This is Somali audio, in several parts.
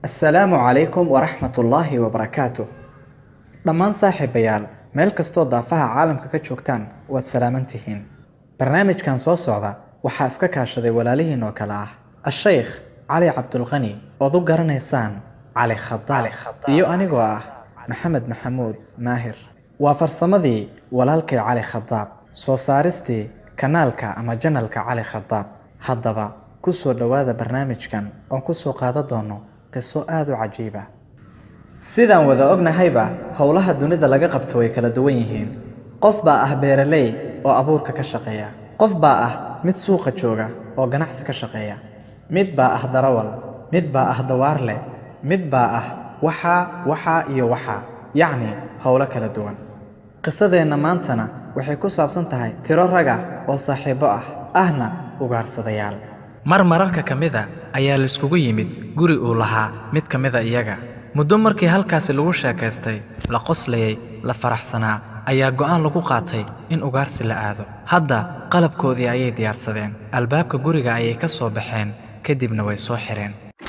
assalaamu calaykum waraxmat ullaahi wabarakaatu dhammaan saaxiibayaal meel kastoo daafaha caalamka ka joogtaan waad salaaman tihiin barnaamijkan soo socda waxaa iska kaashaday walaalihiin oo kale ah ashaykh cali cabdulqani ood u garanaysaan cali khadaab iyo anigoo ah maxamed maxamuud maahir waa farsamadii walaalkay cali khadaab soo saaristii kanaalka ama janalka cali khadaab haddaba ku soo dhowaada barnaamijkan oon ku soo qaadan doono qiso aada u cajiiba sidaan wada ognahayba howlaha dunida laga qabto way kala duwan yihiin qof baa ah beeraley oo abuurka ka shaqeeya qof baa ah mid suuqa jooga oo ganacsi ka shaqeeya mid baa ah darawal mid baa ah dawaarle mid baa ah waxaa waxaa iyo waxaa yacni howlo kala duwan qisadeenna maantana waxay ku saabsan tahay tiro raga oo saaxiibbo ah ahna ugaarsadayaal mar mararka ka mida ayaa laiskugu yimid guri uu lahaa mid ka mida iyaga muddo markii halkaasi lagu sheekaystay la qoslayay la faraxsanaa ayaa go'aan lagu qaatay in ugaarsi la aado hadda qalabkoodii ayay diyaarsadeen albaabka guriga ayay ka soo baxeen kadibna way soo xidheen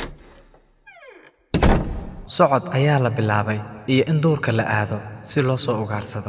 socod ayaa la bilaabay iyo in duurka la aado si loo soo ugaarsado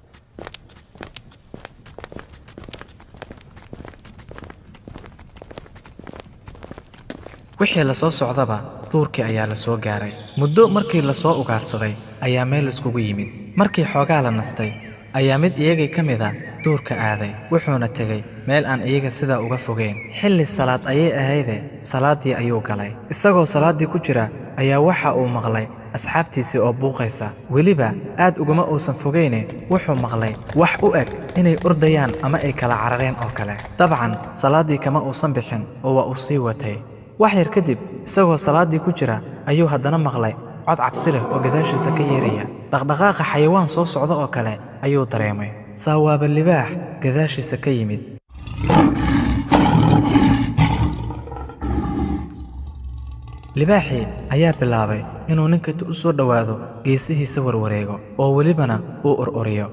wixii la soo socdaba duurkii ayaa la soo gaaray muddo markii la soo ugaarsaday ayaa meel iskugu yimid markii xoogaa la nastay ayaa mid iyagii ka mid a duurka aaday wuxuuna tegey meel aan iyaga sidaa uga fogeyn xilli salaad ayay ahayde salaaddii ayuu galay isagoo salaaddii ku jira ayaa waxa uu maqlay asxaabtiisii oo buuqaysa weliba aad uguma uusan fogayne wuxuu maqlay wax u eg inay ordayaan ama ay kala carareen oo kale dabcan salaaddii kama uusan bixin oo waa uu sii watay wax yar kadib isagoo salaaddii ku jira ayuu haddana maqlay cod cabsi leh oo gadaashiisa ka yeeraya dhaqdhaqaaqa xayawaan soo socda oo kale ayuu dareemay saawaaba libaax gadaashiisa ka yimid libaaxii ayaa bilaabay inuu ninkatu u soo dhowaado geesihiisa warwareego oo welibana uu ororiyo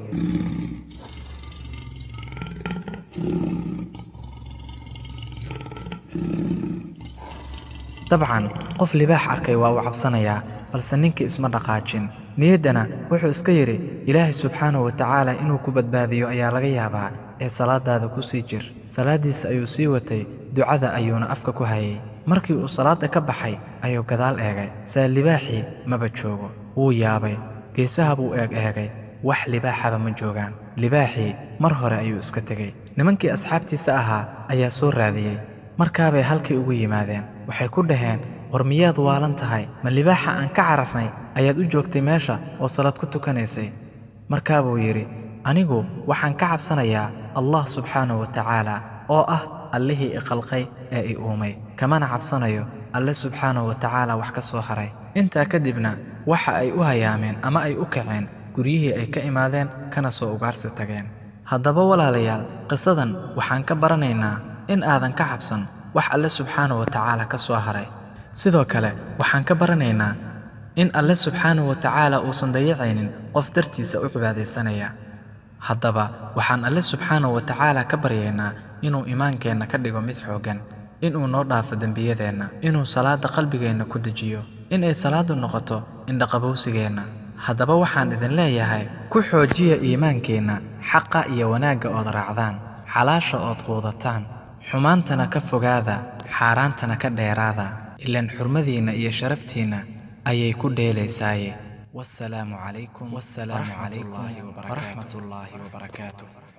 dabcan qof libaax arkay waa uu cabsanayaa balse ninkii isma dhaqaajin niyaddana wuxuu iska yidhi ilaahay subxaanahu wa tacaala inuu ku badbaadiyo ayaa laga yaabaa ee salaadaada ku sii jir salaaddiisa ayuu sii watay ducada ayuuna afka ku hayay markii uu salaadda ka baxay ayuu gadaal eegay saa libaaxii maba joogo wuu yaabay geesaha buu eeg eegay wax libaaxaba ma joogaan libaaxii mar hore ayuu iska tegey nimankii asxaabtiisa ahaa ayaa soo raadiyey markaabay halkii ugu yimaadeen waxay ku dhaheen war miyaad waalan tahay ma libaaxa aan ka cararnay ayaad u joogtay meesha oo salaad ku tukanaysay markaabuu yidhi anigu waxaan ka cabsanayaa allah subxaanahu wa tacaala oo ah allihii iqalqay ee i uumay kamana cabsanayo alle subxaanahu wa tacaala wax ka soo haray intaa kadibna waxa ay u hayaameen ama ay u kaceen guryihii ay ka imaadeen kana soo ugaarsi tageen haddaba walaalayaal qisadan waxaan ka baranaynaa in aadan ka cabsan wax alle subxaanahu wa tacaala ka soo haray sidoo kale waxaan ka baranaynaa in alle subxaanahu wa tacaala uusan dayacaynin qof dartiisa u cibaadaysanaya haddaba waxaan alle subxaanahu wa tacaala ka baryaynaa inuu imaankeenna ka dhigo mid xooggan inuu noo dhaafo dembiyadeenna inuu salaadda qalbigeenna ku dejiyo inay salaaddu noqoto indhaqabowsigeenna haddaba waxaan idin leeyahay ku xoojiya iimaankeenna xaqa iyo wanaagga ood raacdaan xalaasha ood quudataan xumaantana ka fogaada xaaraantana ka dheeraada ilaan xurmadiinna iyo sharaftiinna ayay ku dheelaysaaye wasalaamu calaykum wasalaamu calaykum waraxmat ullaahi wabarakaatu